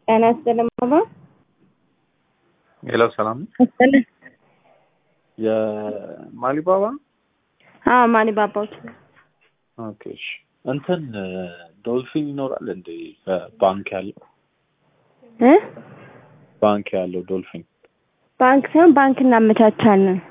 ጤና ይስጥልኝ ባባ። ሄሎ ሰላም ነው። ይስጥልኝ። የማሊባባ አዎ ማሊ ባባዎች ኦኬ እሺ። እንትን ዶልፊን ይኖራል እንደ ባንክ ያለው እ ባንክ ያለው ዶልፊን ባንክ ሳይሆን ባንክ እናመቻቻለን።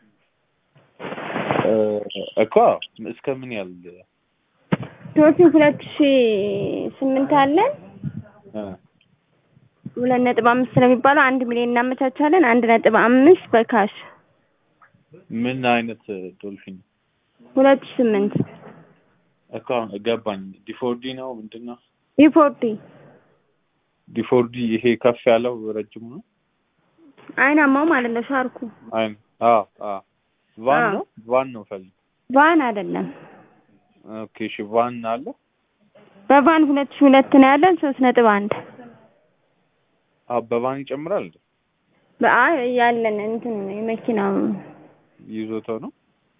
እ እኮ እስከ ምን ያህል ዶልፊን ሁለት ሺ ስምንት አለን እ ሁለት ነጥብ አምስት ስለሚባለው አንድ ሚሊዮን እናመቻቻለን። አንድ ነጥብ አምስት በካሽ ምን አይነት ዶልፊን ሁለት ሺ ስምንት እኮ ገባኝ። ዲፎርዲ ነው ምንድን ነው? ሪፖርቲ ዲፎርዲ ይሄ ከፍ ያለው ረጅሙ ነው። አይናማው ማለት ነው ሻርኩ አይ አዎ አዎ ቫን አዎ። ነው ቫን ነው ፈልግ ቫን አይደለም። ኦኬ እሺ ቫን አለ በቫን ሁለት ሺ ሁለት ነው ያለን ሶስት ነጥብ አንድ አዎ በቫን ይጨምራል እንዴ በአይ ያለን እንትን ነው የመኪናው ይዞታው ነው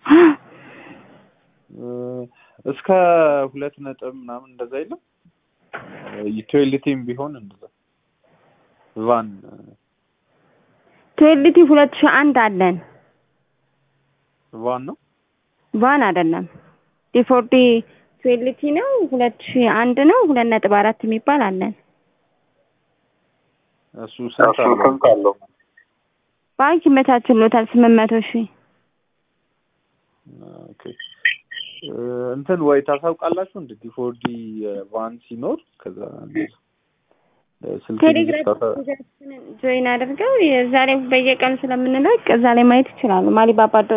እ እስከ ሁለት ነጥብ ምናምን እንደዛ የለም ዩቲሊቲም ቢሆን እንደዛ ቫን ቱዌልቲ ሁለት ሺ አንድ አለን። ቫን ነው ቫን አይደለም። ዲፎርዲ ቱዌልቲ ነው ሁለት ሺ አንድ ነው ሁለት ነጥብ አራት የሚባል አለን። እሱ ስንት አለው ባንክ ይመቻችሎታል ስምንት መቶ ሺህ ኦኬ እ እንትን ወይ ታሳውቃላችሁ እንደ ዲፎርዲ ቫን ሲኖር ከዛ እንደዛ ስልክ ቴሌግራም ጆይን አድርገው እዛ ላይ በየቀኑ ስለምንለቅ እዛ ላይ ማየት ይችላሉ። ማሊባባ